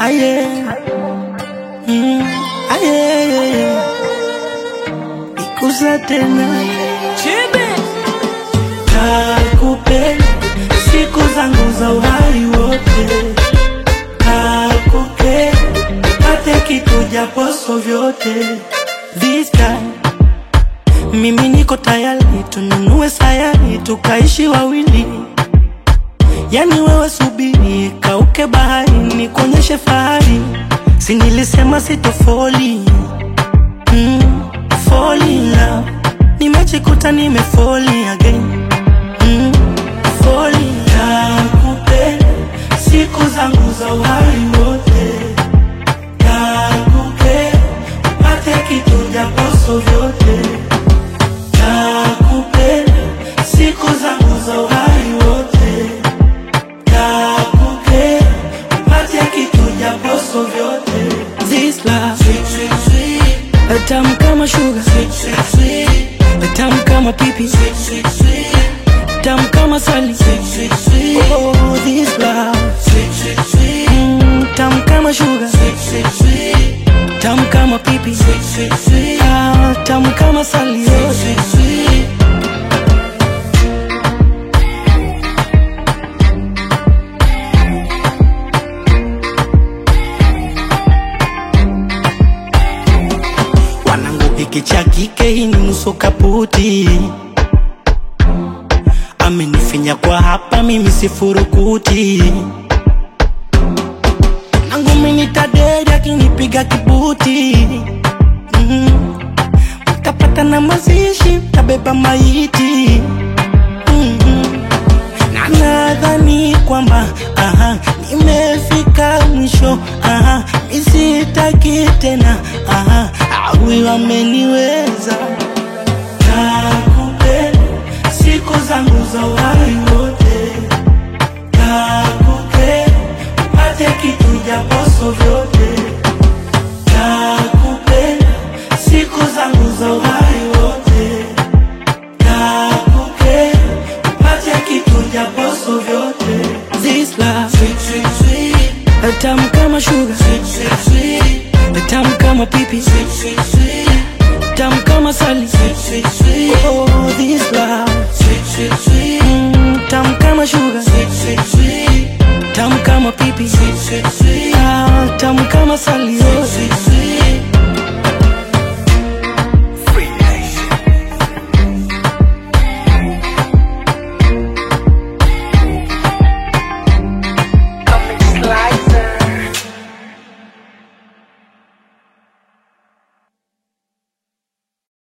aye, mm, aye, ikuza tena kakupenda siku zangu za uhai wote, kakupenda pate kitu japoso vyote. This time mimi niko tayari, tununue sayari tukaishi wawili. Yani wewe subiri, kauke bahari, nikuonyeshe fahari. Si nilisema sitofoli mm, fall in love. Nimejikuta nimefoli again mm, fall in love. Nakupenda siku zangu za uhai wote, nakupenda upate kitu japoso vyote, nakupenda siku zangu za uhai wote, nakupenda upate kitu japoso vyote. This love sweet, sweet, sweet. Tamu kama sugar sweet, sweet, sweet. Tamu kama pipi sweet, sweet, sweet. Tamu kama sali sweet, sweet, sweet. Oh, this love sweet, sweet, sweet. Mm, tamu kama sugar sweet, sweet, sweet. Tamu kama pipi sweet, sweet, sweet. Ah, tamu kama sali sweet, sweet, sweet. Wanangu hiki cha kike hii ni nusu kaputi, amenifinya kwa hapa, mimi sifurukuti. Nangu mimi tadedi akinipiga kibuti mm. Mtapata na mazishi, mtabeba maiti mm na nadhani kwamba aha, nimefika mwisho aha, misitaki tena aha, awi wameniweza. Nakupenda siku zangu za uhai wote, nakupenda upate kitu japoso vyote, nakupenda siku zangu za uhai wote nakupenda upate kitu japoso vyote. This love sweet, sweet, sweet. Tamu kama sugar sweet, sweet, sweet. Tamu kama pipi sweet, sweet, sweet. Tamu kama sali sweet, sweet, sweet. Oh, this love sweet, sweet, sweet. Mm, tamu kama sugar sweet, sweet, sweet. Tamu kama pipi sweet, sweet, sweet. Ah, tamu kama sali oh. sweet, sweet, sweet.